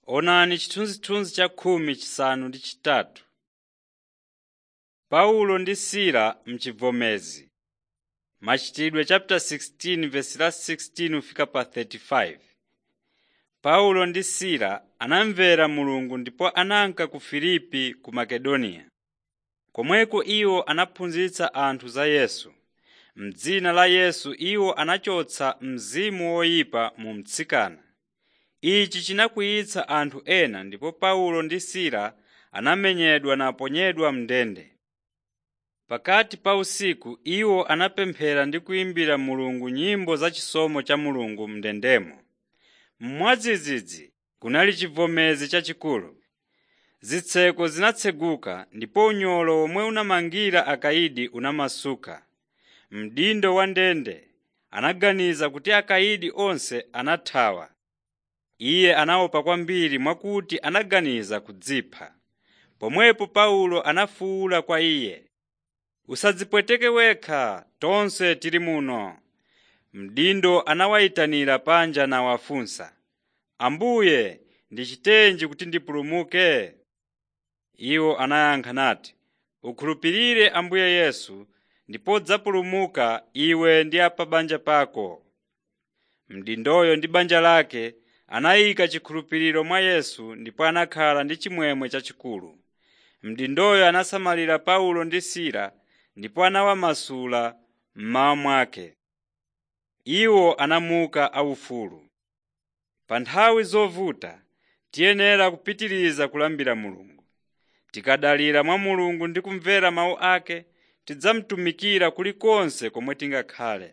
Onani chithunzithunzi cha khumi chisanu ndi chitatu. Paulo ndi Sila m'chivomezi Machitidwe chapter 16 verse la 16 kufika pa 35. Paulo ndi Sila anamvera Mulungu ndipo ananka ku Filipi ku Makedoniya. Komweko iwo anaphunzitsa anthu za Yesu. M'dzina la Yesu iwo anachotsa mzimu woyipa mu mtsikana. Ichi chinakwiyitsa anthu ena ndipo Paulo ndi Sila anamenyedwa naponyedwa m'ndende. Pakati pa usiku iwo anapemphera ndi kuyimbira Mulungu nyimbo za chisomo cha Mulungu m'ndendemo. Mwadzidzidzi kunali chivomezi chachikulu. Zitseko zinatseguka ndipo unyolo omwe unamangira akayidi unamasuka. Mdindo wa ndende anaganiza kuti akayidi onse anathawa. Iye anaopa kwambiri mwakuti anaganiza kudzipha. Pomwepo Paulo anafuwula kwa iye, “Usadzipweteke wekha, tonse tili muno.” Mdindo anawayitanira panja nawafunsa, “Ambuye, ndichitenji kuti ndipulumuke?” Iwo anayankha nati, “Ukhulupirire Ambuye Yesu ndipo udzapulumuka iwe ndi a pa banja pako.” Mdindoyo ndi banja lake anayika chikhulupiriro mwa Yesu ndipo anakhala ndi chimwemwe chachikulu. Mdindoyo anasamalira Paulo ndi Sila ndipo anawamasula mmawa mwake. Iwo anamuka aufulu. Pa nthawi zovuta tiyenera kupitiriza kulambira Mulungu. Tikadalira mwa Mulungu ndi kumvera mawu ake, tidzamutumikira kulikonse komwe tingakhale.